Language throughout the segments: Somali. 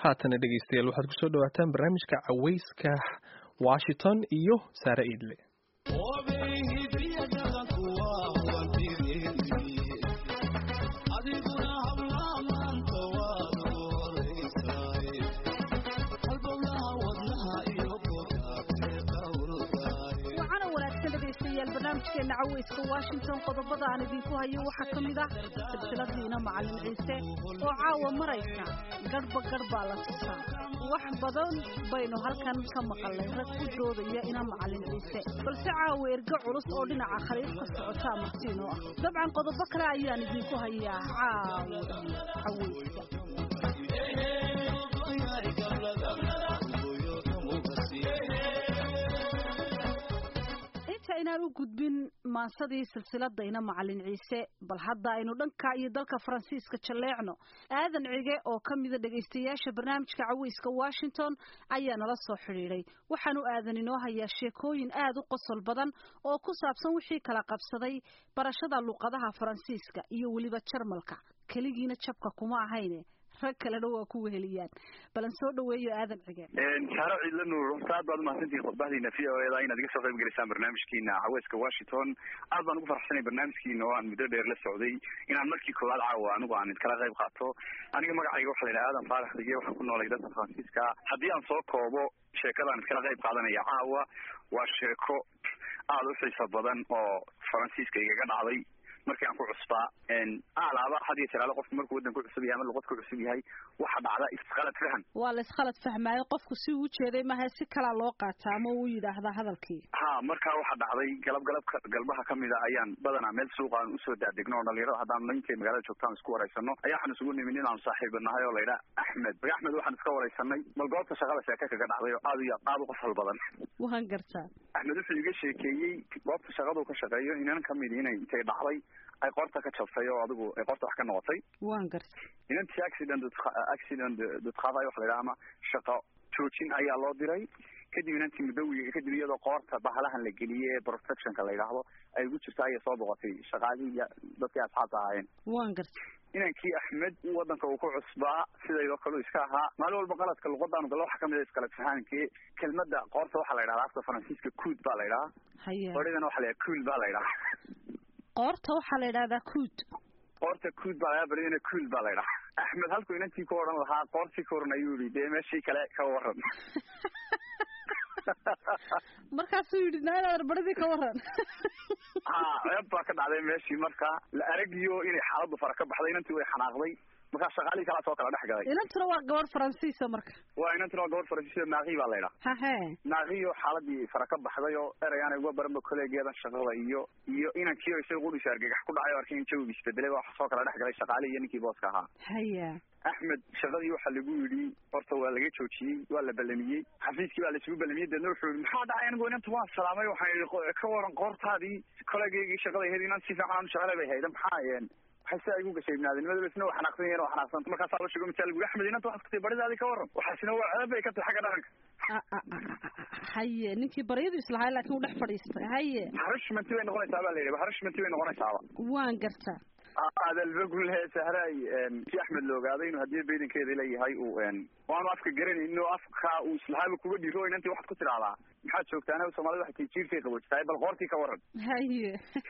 haatana dhegeystayaal waxaad kusoo dhawaataan barnaamijka caweyska washington iyo saare iidle barnaamijkeena caweyska washington qodobada aan idinku hayo waxaa ka mid ah silsiladiina macalin ciise oo caawa maraysa garhba garh baa la tusaa wax badan baynu halkan ka maqalnay rag ku doodaya ina macalin ciise balse caawa ergo culus oo dhinaca khaliifka socotaa martiinoo ah dabcan qodobo kale ayaan idinku hayaa caawa caweyska inaan u gudbin maansadii silsiladayna macalin ciise bal hadda aynu dhanka iyo dalka faransiiska jalleecno aadan cige oo ka mida dhegaystayaasha barnaamijka caweyska washington ayaa nala soo xidhiidhay waxaanu aadan inoo hayaa sheekooyin aad u qosol badan oo ku saabsan wixii kala qabsaday barashada luqadaha faransiiska iyo weliba jarmalka keligiina jabka kuma ahayne rag kalena waa ku weheliyaan balan soo dhaweeyo aadan cige saaro ciidla nuur aad baad umahadsantihin khudbahdiina v o eda inaad iga soo qayb gelisaan barnaamijkiina caweyska washington aad baan ugu farxsanay barnaamijkiina oo aan muddo dheer la socday inaan markii koowaad caawa anigu aan iskala qayb qaato aniga magacayga waxa la yidhaha aadan faarax dige waxaan ku noolay dalka faransiiska haddii aan soo koobo sheekadaan iskala qayb qaadanaya caawa waa sheeko aada u xiiso badan oo faransiiska igaga dhacday markii aan ku cusbaa alaaba had iyo jeraale qofku markuu waddan ku cusub yahay ama luqad ku cusub yahay waxa dhacda iskhalad fahan waa la iskhalad fahmaayo qofku si uu jeeday maha si kalaa loo qaataa ama uu yidhaahdaa hadalkii ha markaa waxa dhacday galab galabka galbaha kamida ayaan badanaa meel suuqa aan usoo daadegno oo dhalinyarada haddaan ninkay magaalada joogtaan isku waraysano ayaa waxaan isugu nimin inaan saaxiiba nahay oo layidhaha axmed maga axmed waxaan iska waraysanay bal goobta shaqada sheeke kaga dhacday oo aad iyo aad u qosol badan waan gartaa axmed wuxuu iga sheekeeyey goobta shaqadu ka shaqeeyo inan kamidi inay intay dhacday ay qorta ka jabtay oo adigu ay qorta wax ka noqotay waan garta inantii accident accident dadqaaday waxa la yidhaha ama shaqo joojin ayaa loo diray kadib inantii muddowi kadib iyadoo qoorta bahalahan la geliyey ee protectionka la yidhaahdo ay ugu jirta ayay soo boqotay shaqaalihii iyo dadkii asxaabta ahaayeen waan garta inankii axmed waddanka uu ku cusbaa sidaydoo kale iska ahaa maalin walba qaladka luqadaanu galo waxa kamid a iskala fahankii kelmadda qoorta waxaa la yidhahda afka faransiiska cood baa la yidhahaa haya qoridana waxa la yidhaha cool baa la yidhahaa qoorta waxaa la yidhahdaa cood qoorta cood baa laga baridana cool baa la yidhahaa axmed halkuu inantii ku odhan lahaa qoortii ka waran ayuu yihi dee meeshii kale ka waran markaasuu yidhi naadaar baridii ka waran ha ceeb baa ka dhacday meeshii marka la aragiyo inay xaaladdu fara ka baxday inantii way xanaaqday markaa shaqaalihii kalaa soo kala dhex galay inantuna waa gabadh faransiisa marka waa inantuna waa gabadh faransiisa naaqi baa la yidhaha hahe naaqiyo xaaladii fara ka baxday oo erayaan uga baranba kolleegeedan shaqada iyo iyo inankiio isaga qudhiisa argagax ku dhacay oo arkay in jawiga isbedelay wax soo kala dhex galay shaqaalihii iyo ninkii booska ahaa haya axmed shaqadii waxaa lagu yidhi horta waa laga joojiyey waa la ballamiyey xafiiskii baa laisugu ballamiyey deedna wuxuu yihi maxaa dhacay anigu inanta waan salaamay waxaan yidhi ka waran qoortaadii kolleegeygii shaqada ahayd inaan si fiican aan shaqale bay hayda maxaa waxay si ay ugu gashay ibnaadinimada isna waa xanaaqsan yahin waa xanaaqsan markaasaa la sheego misaal guri axmed inanta waxaad kutay baridaadii ka waran waxaasina waa ceeb bay ka tahay xagga dhaqanka haye ninkii baryadu islahay laakiin uu dhex fadhiistay haye harishmanti bay noqonaysaa baa la yidhi harishmanti bay noqonaysaaba waan gartaa adalbagule sahray si axmed la ogaaday inuu haddii baydankeeda leeyahay uu waanu afka garanaynin oo afka uu islahaaba kuga dhiro inantii waxaad ku tidhahdaa maxaad joogtaana soomaalida waxay tii jiirkay qabojitahay bal qoortii ka waran haye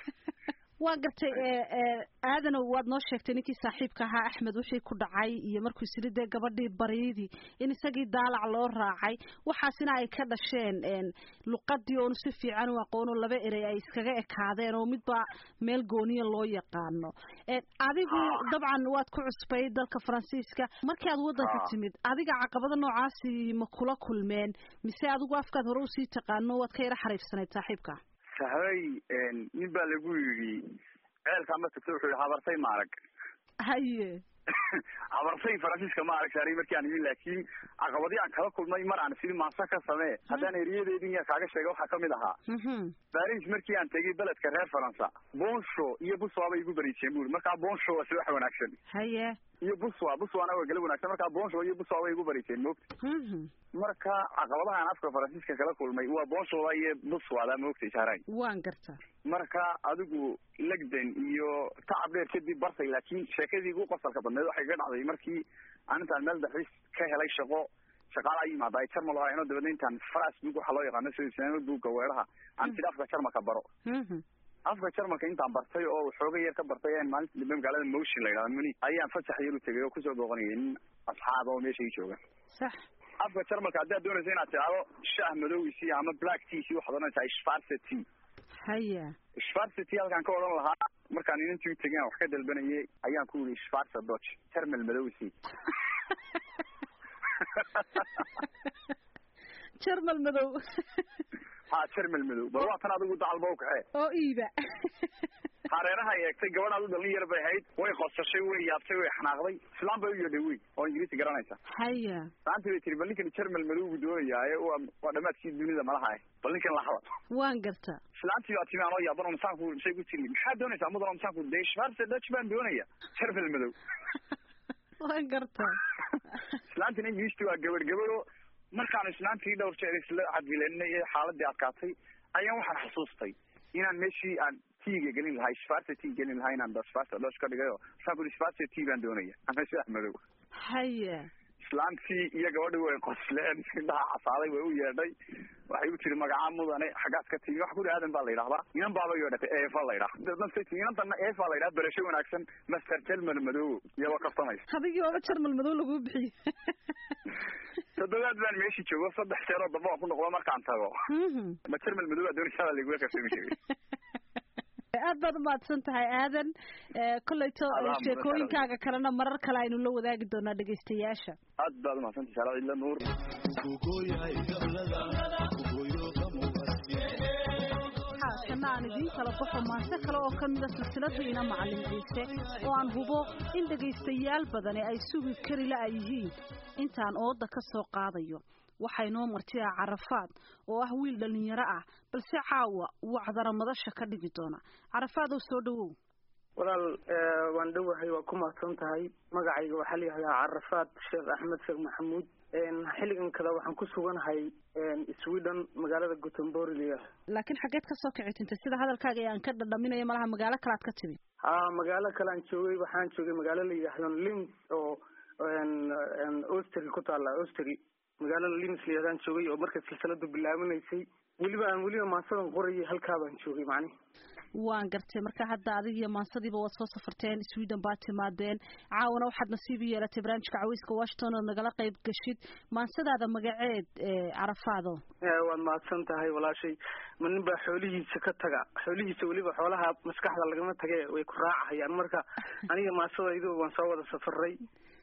waa gartay aadanow waad noo sheegtay ninkii saaxiibka ahaa axmed wixii ku dhacay iyo markuu isiri dee gabadhii baryadii in isagii daalac loo raacay waxaasina ay ka dhasheen luqadii oonu si fiican u aqoono laba erey ay iskaga ekaadeen oo midba meel gooniya loo yaqaano adigu dabcan waad ku cusbay dalka faransiiska markii aad waddanka timid adiga caqabada noocaasi ma kula kulmeen mise adigu afkaad hore usii taqaano waad ka yara xariifsanayd saaxiibka sahray nin baa lagu yidhi ceelkaa ma tagto wuxuu yihi habartay maarag haye habartay faransiiska ma arag saaray markii aan imin laakiin caqabadii aan kala kulmay mar aan sili maansa ka samee haddaan eriyadeedin yaa kaaga sheega waxaa kamid ahaa baris markii aan tegay beledka reer faransa bonsho iyo buswa bay igu bariiseen buri markaa bonsho waa si wax wanaagsan haye iyo buswa buswana waa gala wanaagsan markaa bonsho iyo buswa bay igu bariiseen moogta marka caqabadahaan afka faransiiska kala kulmay waa bonshoda iyo buswada moogtay saaray waan garta marka adigu legden iyo tacab dheer kadib bartay laakiin sheekadii ugu qosalka badneed waxay ka dhacday markii aan intaan meel dalxiis ka helay shaqo shaqaala ay yimaada ay jarmal ahayn oo dabeedna intaan facebook waxaa loo yaqaano sida buugga weeraha aan sida afka jarmalka baro afka jarmalka intaan bartay oo xooga yar ka bartay ayaan maalinta dambe magaalada motion la yidhahda muni ayaan fasax yar u tegay oo kusoo booqanayay nin asxaab oo meesha ii jooga sax afka jarmalka haddaad doonaysa inaad tidhaahdo shaah madowisi ama black tea waxaad odhanaysaa schwarze tea haya schwarze tea halkaan ka odhan lahaa markaan inantii u tegay aan wax ka dalbanayay ayaan ku yidhi schwarze dodge termal madowisi jarmal madow ha termal madow bal waa tan adigu dacalba u kaxee oo iiba hareeraha eegtay gabadhaad u dhalin yar bay ahayd way qosashay way yaabtay way xanaaqday islaan bay u yeedhay wey oo ingiriisi garanaysa haya maanta bay tiri bal ninkan jarmal madow buu doonayaaye waa waa dhamaadkii dunida malaha ah bal ninkan la hadal waan garta islaantii baa timi anoo yaaban oo masaanku misay ku tiri maxaad doonaysaa mudan oo masaanku dee schwarze dutch baan doonaya jarmal madow waan garta islaantina ingiriisti waa gabadh gabadho markaan islaantii dhowr jeer isla cadbilenay ee xaaladii adkaatay ayaan waxaan xasuustay inaan meeshii aan tiiga gelin lahay schwarze tea gelin lahaa inaan schwarze dutch ka dhigayo masaan ku schwarze tea baan doonaya ama shaah madow haya islaantii iyo gabadhii way qosleen indhaha casaaday way u yeedhay waxay u tiri magacaa mudane xaggaad ka timi waxa ku aadan baa la yidhahdaa inan baaba yeedhatay eefa la yidhaha dadnasay timi inantana eefa la yidhaha berasho wanaagsan master jelmal madow iyaba kastamaysa adigii ooba jarmal madow laguu bixiyo toddobaad baan meeshii joogo saddex jeeroo damba aan ku noqdo markaan tago ma jermal madow baa doonaysaa baa laigula karsami jiray aad baad umahadsan tahay aadan kolleyto sheekooyinkaaga kalena marar kale aynu la wadaagi doonaa dhegaystayaasha aad baad umahadsantahay saala cidla nuur haatana aan idiin kala baxo maase kale oo ka mida silsiladiina macalin ciise oo aan hubo in dhegaystayaal badani ay sugi kari la yihiin intaan ooda ka soo qaadayo waxaa inoo martiya carafaad oo ah wiil dhalinyaro ah balse caawa wacdara madasha ka dhigi doona carafaadow soo dhawow walaal waan dhowahay waa ku mahadsan tahay magacayga waxaa la yihahdaa carafaad sheekh axmed sheekh maxamuud xilligan kada waxaan ku suganahay sweden magaalada gutemborg laakiin xaggeed kasoo kici tintay sida hadalkaaga ee aan ka dhadhaminayo malaha magaalo kale aad ka timi ha magaalo kale aan joogay waxaan joogay magaalo la yidhaahdo lins oo ostry ku taala ostry magaalada lims la yidhahdaan joogay oo marka silsiladu bilaabanaysay weliba aan weliba maasadan qorayay halkaa baan joogay macnihi waan gartay marka hadda adig iyo maansadiiba waad soo safarteen sweden baad timaadeen caawana waxaad nasiib u yeelatay barnaamijka caweyska washington ood nagala qayb gashid maansadaada magaceed carafaado waad mahadsan tahay walaashay ma nin baa xoolihiisa ka taga xoolihiisa weliba xoolaha maskaxda lagama tage way ku raacahayaan marka aniga maasadaydu waan soo wada safaray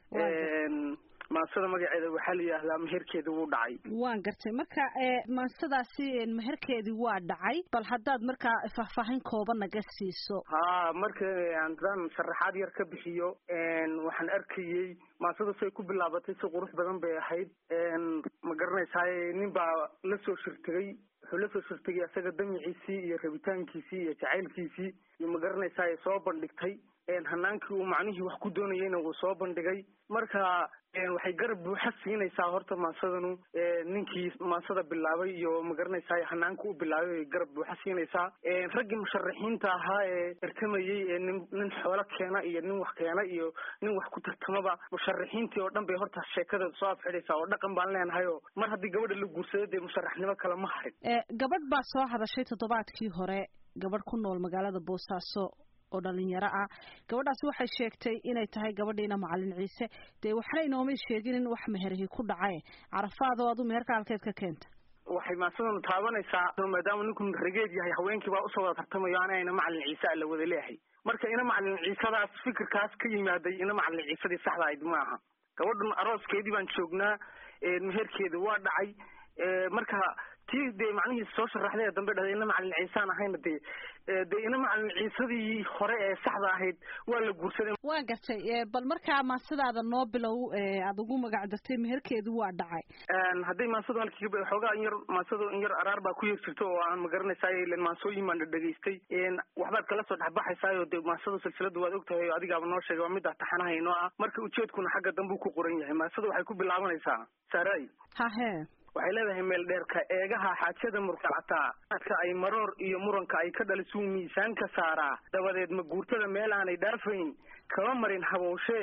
maansada magaceeda waxaa la yidhaahdaa meherkeeda wuu dhacay waan gartay marka maansadaasi meherkeedii waa dhacay bal haddaad markaa faahfaahin kooban naga siiso ha marka haddaan sharaxaad yar ka bixiyo waxaan arkayey maansada say ku bilaabatay si qurux badan bay ahayd ma garanaysaaye nin baa la soo shirtegay wuxuu la soo shirtegay isaga damiciisii iyo rabitaankiisii iyo jacaylkiisii iyo ma garanaysaaye soo bandhigtay hanaankii uu macnihii wax ku doonayeyna wuu soo bandhigay marka waxay garab buuxa siinaysaa horta maasadanu ninkii maasada bilaabay iyo magaranaysaa hanaanka u bilaabay bay garab buuxa siinaysaa raggii musharaxiinta ahaa ee tartamayey ee nin nin xoolo keena iyo nin wax keena iyo nin wax ku tartamaba musharaxiintii oo dhan bay horta sheekadeeda soo afxidhaysaa oo dhaqan baan leenahay oo mar haddii gabadha la guursado dee musharaxnimo kale ma harin gabadh baa soo hadashay toddobaadkii hore gabadh ku nool magaalada boosaaso oo dhalinyaro ah gabadhaasi waxay sheegtay inay tahay gabadhiina macalin ciise dee waxna inoomay sheegin in wax meherihii ku dhacay carafaado adu meherka halkeed ka keenta waxay maasadan taabanaysaa maadaama ninku rageed yahay haweenkii baa usoo wada tartamayo anayna macalin ciise a la wada leeyahay marka ina macalin ciisadaas fikirkaas ka yimaaday ina macalin ciisadii saxda ahayd ma aha gabadhan arooskeedii baan joognaa meherkeeda waa dhacay marka tii dee macnihii soo sharaxday ee dambe dhahday ina macalin ciisaan ahayna dee dee ina macalin ciisadii hore ee saxda ahayd waa la guursaday waa gartay bal markaa maasadaada noo bilow aada ugu magac dartay meherkeedu waa dhacay hadday maasadu halkii xoogaa in yar maasadu in yar araar baa ku yar jirto oo aan magaranaysaay ilen maasooyin baan dhadhegaystay waxbaad kala soo dhexbaxaysaayo dee maasadu silsilada waad ogtahay oo adigaaba noo sheegay waa middaa taxanaha inoo ah marka ujeedkuna xagga dambe ku qoran yahay maasadu waxay ku bilaabanaysaa saray hahe waxay leedahay meel dheerka eegaha xaajada murkacataa adka ay maroor iyo muranka ay ka dhalisuu miisaan ka saaraa dabadeed ma guurtada meel aanay dhaafayn kaba marin habowshee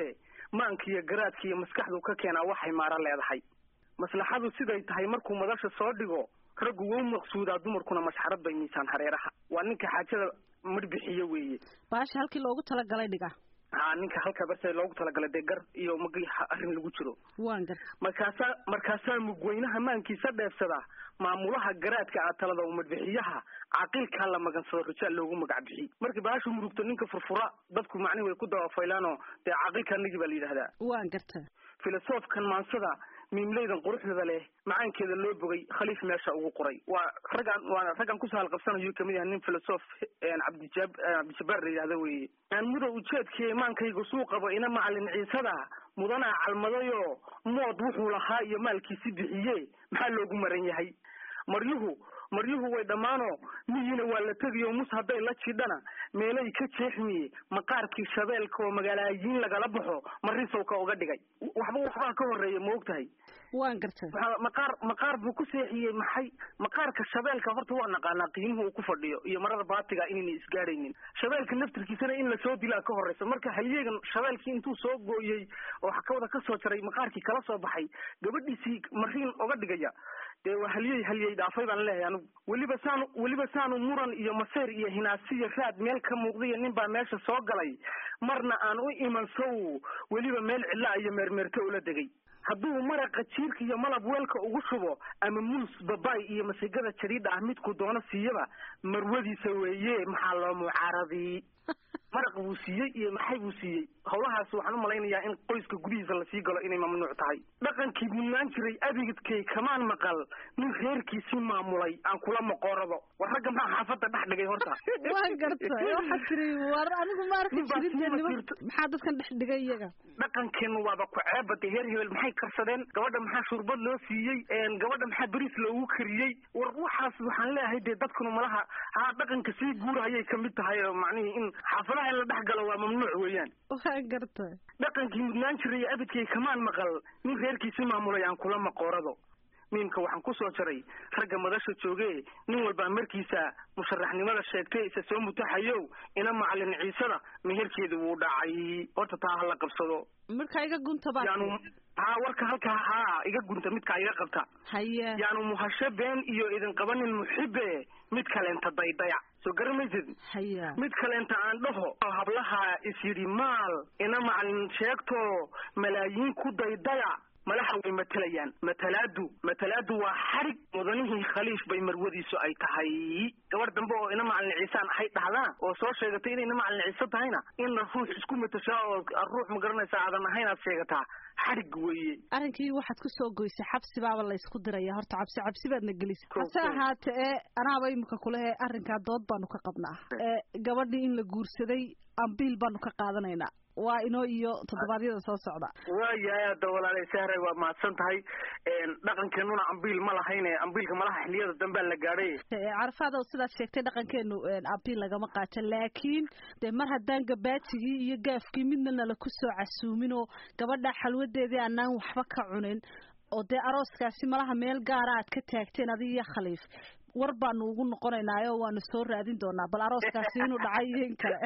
maanka iyo garaadka iyo maskaxdu ka keenaa waxay maaro leedahay maslaxadu siday tahay markuu madasha soo dhigo raggu wou maqsuudaa dumarkuna mashxarad bay miisaan hareeraha waa ninka xaajada midhbixiyo weeye baasha halkii loogu talagalay dhiga ha ninka halka barse loogu talagalay dee gar iyo magi arrin lagu jiro waan gar markaasaa markaasaa mugweynaha maankiisa dheefsadaa maamulaha garaadka ah talada u madbixiyaha caaqilkaa la magansado rajaal loogu magac bixi markii baashu murugto ninka furfura dadku macnihi way ku dabafaylaanoo dee caaqilka nigi baa la yidhahdaa waan garta filosofkan maansada miimleydan quruxdada leh macaankeeda loo bogay khaliif meesha ugu qoray waa raggaan waa raggan kusoo halqabsanayo kamid yahay nin filosof cabdijab cabdijabaar la yidhahda weeye aan muda ujeedkii maankayga suu qabo ina macalin ciisada mudanaa calmadayoo mood wuxuu lahaa iyo maalkiisi bixiye maxaa loogu maran yahay maryuhu maryuhu way dhammaanoo miyiina waa la tegiyo mus hadday la jidhana meelay ka jeexmiye maqaarkii shabeelka oo magaalaayiin lagala baxo marisowka uga dhigay waxba waxbaa ka horreeya ma og tahay waan garta maqaar maqaar buu ku seexiyey maxay maqaarka shabeelka horta waa naqaanaa qiimuhu uu ku fadhiyo iyo marada baatiga inayna isgaadhaynin shabeelka naftirkiisana in lasoo dilaa ka horreysa marka halyeegan shabeelkii intuu soo gooyey oo xakawada ka soo jaray maqaarkii kala soo baxay gabadhiisii mariin oga dhigaya dee waa halyey halyey dhaafay baan leeyahay anigu weliba saanu weliba saanu muran iyo maseyr iyo hinaasiyo raad meel ka muuqdaiyo nin baa meesha soo galay marna aan u iman sow weliba meel cidlaa iyo meermeerto ula degay hadduu maraqa jiirka iyo malab weelka ugu shubo ama muus babaay iyo masigada jariidha ah midku doono siiyaba marwadiisa weeye maxaa loo mucaaradii maraq buu siiyey iyo maxay buu siiyey howlahaas waxaan u malaynayaa in qoyska gudihiisa lasii galo inay mamnuuc tahay dhaqankii mudnaan jiray abigidkay kamaan maqal nin reerkiisii maamulay aan kula maqoorado war ragga maxaa xaafadda dhex dhigay horta waan garta waxaad tiri war anigu ma arki jirin dee niman maxaa dadkan dhex dhigay iyaga dhaqankeenu waaba ku ceebade heer hebel maxay karsadeen gabadha maxaa shurbad loo siiyey gabadha maxaa beriis loogu kariyey war waxaas waxaan leeyahay dee dadkuna malaha haa dhaqanka sii guurahayay kamid tahay oo macnihii in xaafadaha in la dhex galo waa mamnuuc weeyaan waan garta dhaqankii mudnaan jiray abidkay kamaan maqal nin reerkiisii maamulay aan kula maqoorado miimka waxaan ku soo jaray ragga madasha jooge nin walbaa markiisa musharaxnimada sheegtay isa soo mutaxayow ina macalin ciisada meherkeeda wuu dhacay horta taa hala qabsado markaa iga gunta baa yaanu haa warka halkaa haa iga gunta midkaa iga qabta haya yaanu muhasho been iyo idin qabanin muxibe mid kaleenta daydaya soo garamaysid haya mid kaleenta aan dhaho hablaha is yidhi maal ina macalin sheegto malaayiin ku daydaya malaxa way matalayaan matalaadu matalaadu waa xarig mudanihii khaliif bay marwadiisu ay tahay gabar dambe oo ina macalin ciisaan ahay dhahdaan oo soo sheegatay inay ina macalin ciise tahayna inna ruux isku matashaa oo ruux ma garanaysaa aadan ahayn aad sheegataa xarig weeye arrinkii waxaad ku soo goysay xabsi baaba laysku diraya horta cabsi cabsi baadna gelisay Ko- hase ko. ahaate ee anaaba imika kulehe arrinkaa dood baanu ka qabnaa ee gabadhii in la guursaday ambiil baanu ka qaadanaynaa waa inoo iyo toddobaadyada soo socda waayahay hadda walaalay sahray waa mahadsan tahay dhaqankeenuna ambiil ma lahayne ambiilka malaha xiliyada dambea la gaadhay Ee, carafaada sidaad sheegtay dhaqankeenu een, ambiil lagama qaato laakiin dee mar haddaan gabaatigii iyo gaafkii midna nala ku soo casuumin oo gabadha xalwadeedii aanaan waxba ka cunin oo dee arooskaasi malaha meel gaara aad ka taagteen adiga iyo khaliif war baanu ugu noqonaynaayo waanu soo raadin doonaa bal arooskaasi inuu dhacay iyo in kale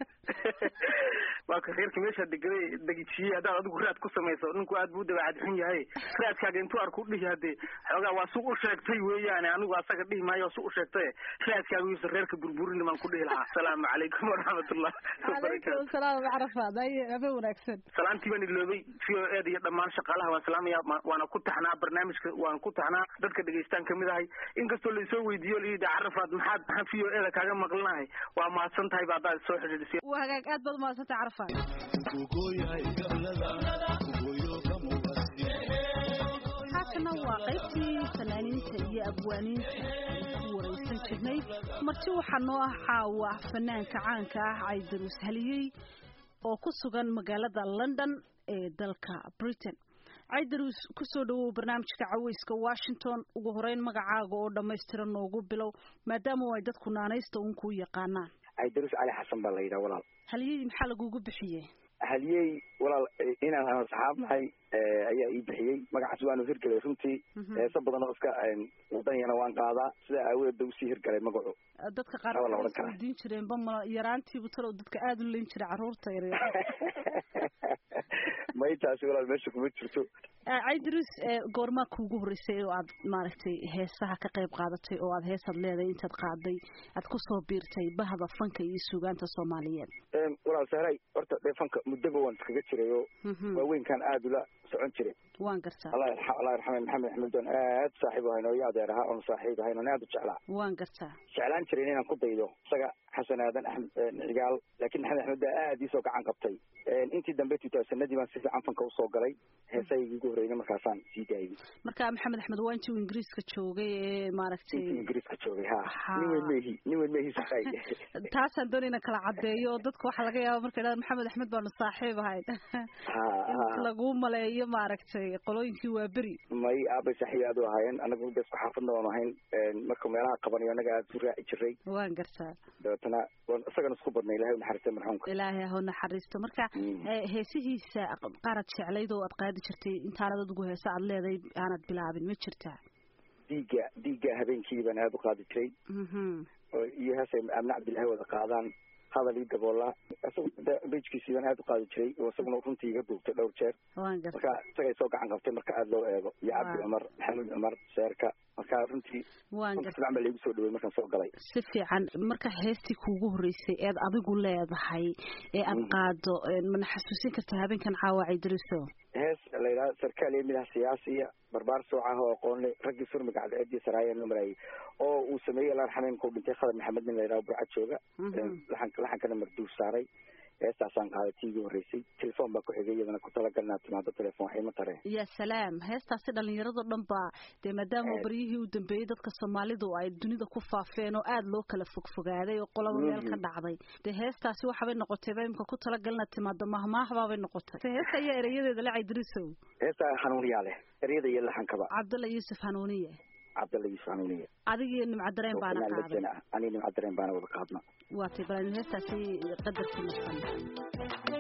waa ka reerka meesha degaday degijiyey haddaad adigu raad ku samayso ninku aad buu dabeecad xun yahay raadkaaga intuu arku dhihi hadee xoogaa waa su u sheegtay weeyaane anigu asaga dhihi maayo su u sheegtay raadkaaga yuusa reerka burburini baan ku dhihi lahaa asalaamu calaykum waraxmatullah calaykum asalaam carafaad ay habe wanaagsan salaantii baan iloobay v o ed iyo dhammaan shaqaalaha waan salaamaya ma- waana ku taxnaa barnaamijka waan ku taxnaa dadka dhegeystaan kamid ahay inkastoo laisoo weydiiyo layidhi carafaad maxaad maxaa v o eda kaaga maqlinahay waa mahadsan tahay ba haddaad soo xidhiidhisay waa hagaag aad baad umahadsantay carafaad haatana waa qaybtii fanaaniinta iyo abwaaniinta ku waraysan jirnay marti waxaa noo ah caawa fanaanka caanka ah caydarus haliyey oo ku sugan magaalada london ee dalka britain caydarus kusoo dhawow barnaamijka caweyska washington ugu horeyn magacaaga oo dhammaystiran noogu bilow maadaama ay dadku naanaysta uun kuu yaqaanaan caydarus cali xasan baa la yidhaha walaal haliyey maxaa lagugu bixiyey haliyey walaal eh, inaan aan asxaab nahay eh, ayaa ii bixiyey magacaas waanu hirgelay runtii Mhm. heeso badan oo iska eh, wadanyana waan qaadaa sidaa aawadeed ba usii hirgalay magacu dadka qaar Waa la waxay odhan karaa. isweydiin jireen ba ma yaraantiibu talow dadka aada u leyn jiray carruurta yaryar may taasi walaal meesha kuma jirto caydrus goormaa kuugu horreysay oo aad maaragtay heesaha ka qayb qaadatay oo aad heesaad leedahay intaad qaaday aad kusoo biirtay bahda fanka iyo suugaanta soomaaliyeed walaal sahray horta dee fanka muddaba waan iskaga jiray oo waaweynkan aada ula socon jiray waan gartaa allah yarxa allah yarxame maxamed axmed doon aad saaxiib ahayn oo iyo adeer ahaa oon saaxiib ahayn oon aada u jeclaa waan gartaa jeclaan jiray inaan ku daydo isaga xasan aadan axmed cigaal laakiin maxamed axmed baa aada iisoo gacan qabtay intii dambe tutaasanadii baan si fiican fanka usoo galay heesahaygi ugu horreyna markaasaan sii daayay marka maxamed axmed waa intii uu ingiriiska joogay ee maaragtay intii ingiriiska joogay ha nin weyn mehi nin weyn mehi sahay taasaan doonayna kala caddeeyo oo dadka waxaa laga yaaba markay dhahdan maxamed axmed baanu saaxiib ahayn in laguu maleeyo maaragtay qolooyinkii waa beri may aabay saaxiib aad u ahaayeen anagu da isku xaafadna waan ahayn marka meelaha qabanayo anaga aada u raaci jiray waan gartaa dabeetana waan isagana isku badnay ilahay unaxariista marxuumka ilaahay ha unaxariisto marka heesihiisa qaarad jeclayd oo aad qaadi jirtay intaanad adigu heese aad leedahay aanad bilaabin ma jirtaa dhiigga dhiigga habeenkii baan aada u qaadi jiray iyo heesay amne cabdillahi wada qaadaan hadal ii daboolaa isaga bejkiisii baan aada u qaadi jiray oo isaguna runtii iga duugtay dhowr jeer marka isagay soo gacan qabtay marka aada loo eego iyo cabdi cumar maxamuud cumar seerka marka runtii fiican baa laigu soo dhawey markaan soo galay si fiican marka heestii kuugu horreysay eed adigu leedahay ee aad qaado mana xasuusin kartaa habeenkan caawa caydariso hees la yidhaha sarkaal iyo midaha siyaasiya barbaar soocaah oo aqoonle raggii surmiga cadceedii saraayeen la maraayay oo uu sameeyey laan xameenka u dhintay khadar maxamed nin la yidhaha burcad jooga laxan laxankana marduuf saaray heestaasaan qaaday tii igu horreysay telefoon baa ku xigay iyadana ku talagal inaad timaado telefoon waxay ma tareen ya salaam heestaasi dhallinyaradoo dhan baa dee maadaama baryihii u dambeeyey dadka soomaalidu ay dunida ku faafeen oo aada loo kala fogfogaaday oo qolaba meel ka dhacday dee heestaasi waxabay noqotay ba imka ku talagal inaad timaado mahmaahbaabay noqotay heesta ayaa erayadeeda la caydirisow heestaa hanuuniyaa leh ereyada iyo laxankaba cabdalla yuusuf hanuuniye cabdalla yuusuf hanuuniye adigiyo nimcadareen baana qaaday ani nimcadareen baana wada qaadna waatay bal heestaasi qadarkii nasan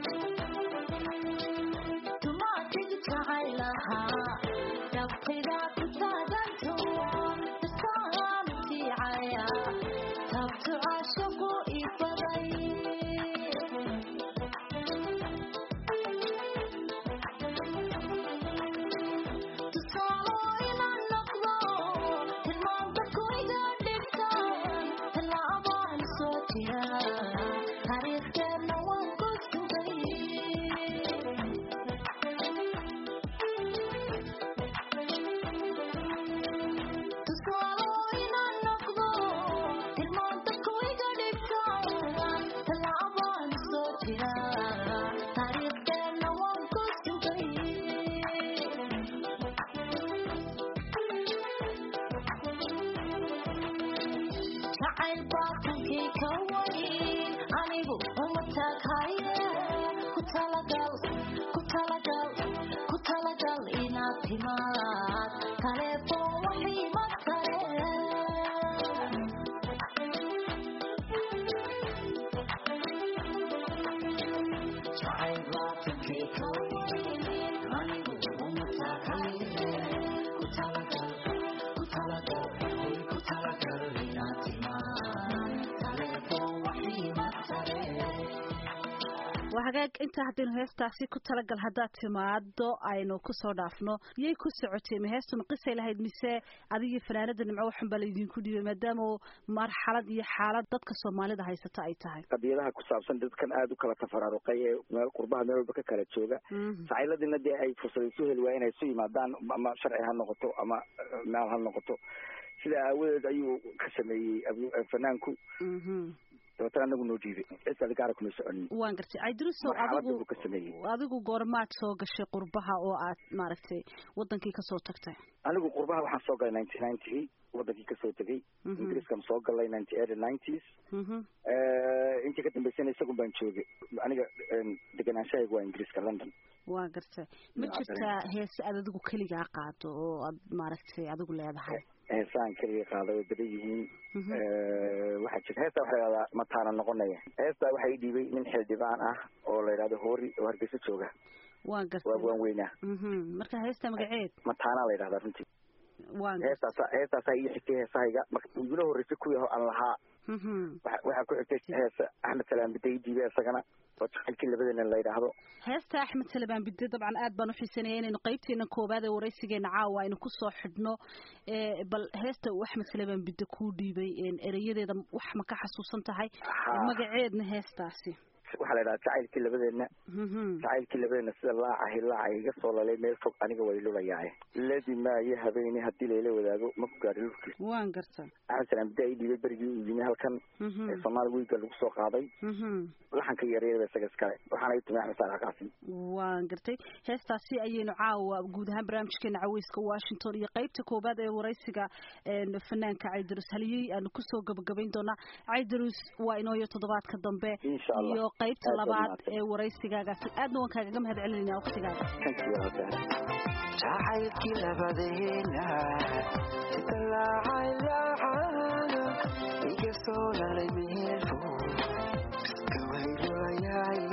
hagaag inta haddaynu heestaasi ku talagal haddaad timaado aynu kusoo dhaafno yay ku socotay ma heestuna qisay lahayd mise adigii fanaanada nimco waxun baa laydinku dhiibay maadaama marxalad iyo xaalad dadka soomaalida haysata ay tahay qadiyadaha ku saabsan dadkan aada u kala tafaraaruqay ee meel qurbaha meel walba ka kala jooga sacayladina dee ay fursad isu heli waaya inay isu yimaadaan ama sharci ha noqoto ama maal ha noqoto sida aawadeed ayuu ka sameeyey fanaanku dabeetana anagu noo jiiday cid adi gaara kuma soconin waan gartay caydirusow adigu adigu goormaad soo gashay qurbaha oo aad maaragtay wadankii kasoo tagtay anigu qurbaha waxaan soo galay ninety ninety wadankii kasoo tegay ingiriiskan soo galay ninety eight nineties intii ka dambeysana isagun baan joogay aniga degenaanshahayga waa ingiriiska london waa gartay ma jirtaa heese aad adigu keligaa qaado oo aad maaragtay adigu leedahay heesaan keliga qaada way badan yihiin waxaa jira heestaa waxa lahahdaa mataana noqonaya heestaa waxaa ii dhiibay nin xildhibaan ah oo la yidhahdo hoori oo hargeysa jooga waan gartay waa waan weynaa marka heesta magaceed mataanaa la yidhahdaa runtii waan heestaasa heestaasaa ii xigtay heesahayga marka igula horreysay kuwii aan lahaa waxaa ku xigtay heesa axmed salaam biday diibe isagana oo jacaylkii labadeena la yidhaahdo heesta axmed salabaan bide dabcan aad baan uxiisanaya inaynu qaybteena koowaad ee waraysigeena caawa aynu kusoo xidhno bal heesta uu axmed salabaan bide kuu dhiibay ereyadeeda wax ma ka xasuusan tahay magaceedna heestaasi waxaa la yidhaha jacaylkii labadeena jacaylkii labadeena sida laaca hilaaca iga soo lalay meel fog aniga way lulayaaye ladi maayo habeeni haddii layla wadaago ma ku gaari lurkiis waan garta axmed salaam bida i dhiibay berigii uu yimi halkan ee soomaali wiiga lagu soo qaaday laxanka yaryarba isaga iskale waxaana i timi axmed saalax qaasim waan gartay heestaasi ayaynu caawa guud ahaan barnaamijkeena caweyska washington iyo qeybta koowaad ee waraysiga fanaanka caydarus haliyey aanu kusoo gabagabayn doonaa caydarus waa inooyo toddobaadka dambe insha allah iyo qaybta labaad ee waraysigaagaasi aadna waan kaagaga mahad celinayna waqtigaaga jacaylkii labadeena sida laacay laacana iga soo lalay meelfo iska waylulayay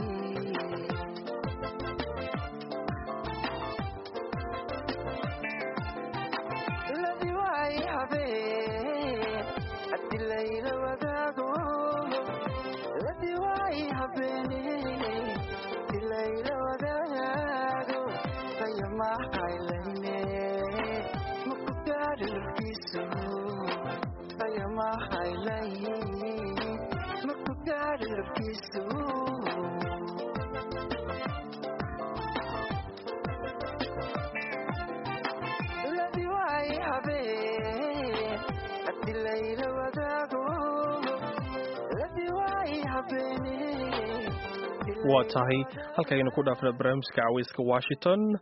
ladi waay habeen haddi layla wadaago ladi waay habeene haddi layla wadaago ayamahaylayne maku gaari lurkiisu ayamahaylay maku gaari lurkiisu ladi waay habeen haddi layla wadaago ladi waay habeene waa tahay halkaaynu ku dhaafna barnaamijka caweyska washington